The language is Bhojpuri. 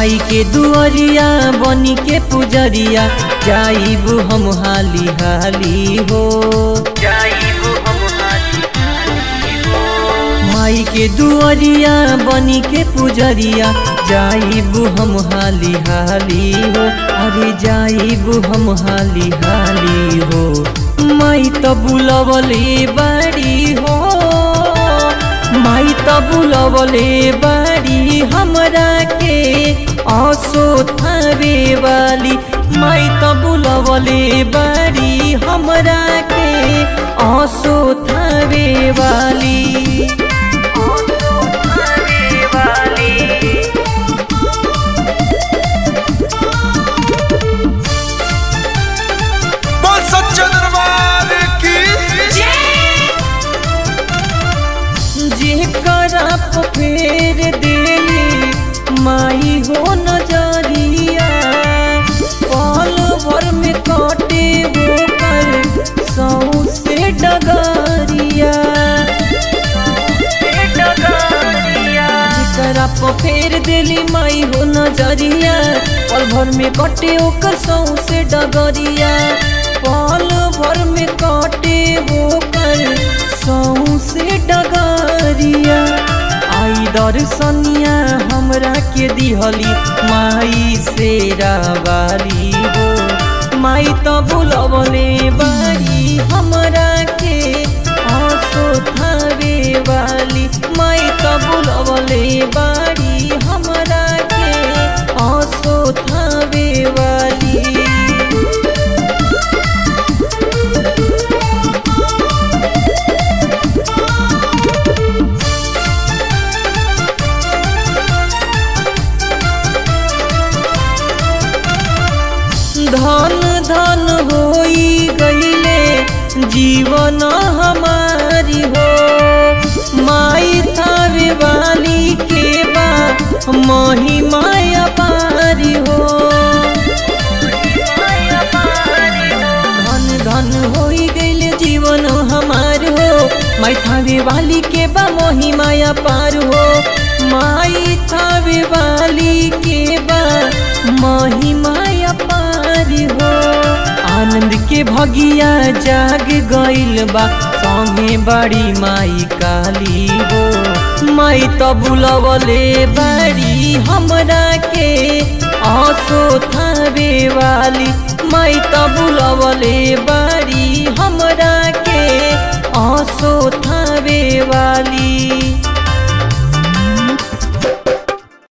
माई के दुअरिया बनी के पुजरिया जाइबू हम हाली हाली हो जाइबू हम हाली हाली हो माई के दुअरिया बनी के पुजरिया जाइबू हम हाली हाली हो अरे जाइबू हम हाली हाली हो माई त बुलवले बाड़ी हो माई त बुलवले बाड़ी हमरा के असो थावे वाली माई त बुलवले बाड़ी हमरा के असो थावे वाली असो थावे वाली बोल सच्चे दरबार की जेकरा पे फेर देली माई हो नजरिया पल भर में कटे वो कर सौ से डगरिया जेकरा पे फेर देली माई हो नजरिया पल भर में कटे ओकर सौ से डगरिया पल भर में कटे वो कर सौ से डगरिया आई दर्शनिया हमरा के दिहली माई से रावाली हो माई त बुलवले बारी हमरा के आसो थावे वाली माई त बुलवले बारी हमरा के आसो थावे वाली धन धन होई गईले जीवन हमारी हो माई थावे वाली के बा महिमा अपारी हो धन धन होई गईले जीवन हमार हो माई थावे वाली के बा महिमा अपार हो माई थावे वाली के बा महिमा अपार हो आनंद के भगिया जाग गइल बा संगे बड़ी माई काली हो माई त बुलवले बाड़ी हमरा के आसो थावे वाली माई त बुलवले बाड़ी हमरा के आसो थावे वाली